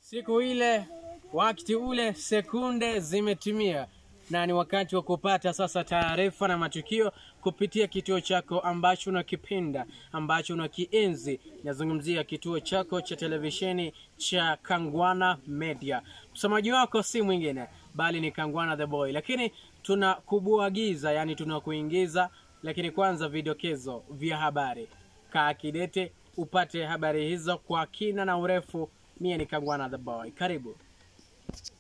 Siku ile, wakati ule, sekunde zimetimia na ni wakati wa kupata sasa taarifa na matukio kupitia kituo chako ambacho unakipenda, ambacho unakienzi. Nazungumzia kituo chako cha televisheni cha Kangwana Media. Msomaji wako si mwingine bali ni Kangwana the Boy, lakini tunakubuagiza, yani tunakuingiza, lakini kwanza vidokezo vya habari. Kaa kidete upate habari hizo kwa kina na urefu. Mie ni Kangwana the Boy, karibu.